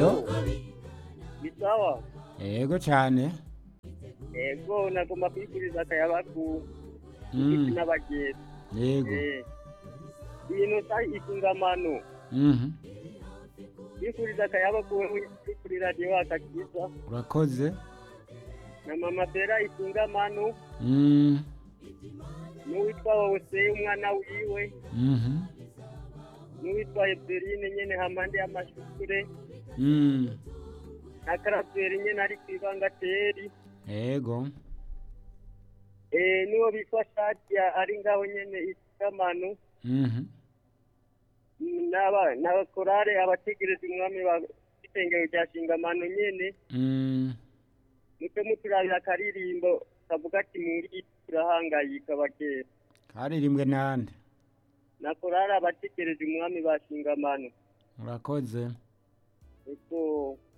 alo ni sawa yego cyane ego nagomba kwifuriza akayabagu Mm, isi n'abagenzi yego Eh, ibintu sa isungamano Mhm. kwifuriza akayabagu wewe kuri radiyo akakiza urakoze na mama bera isungamano Mm, n'uwitwa wose umwana wiwe mhm. n'uwitwa eberine nyene hampande y'amashure Mm, na karaberi nyene ari kw'ibangateri yego Eh, n'uwo bitwa shadia ari ngaho nyene isungamano Mhm. n'aba n'abakorare abategereza umwami ba isengero rya shingamano nyene Mm, muce muturabira akaririmbo kavuga ati muri turahangayika bakera karirimbwe nande na korari abategereje umwami ba shingamano urakoze eko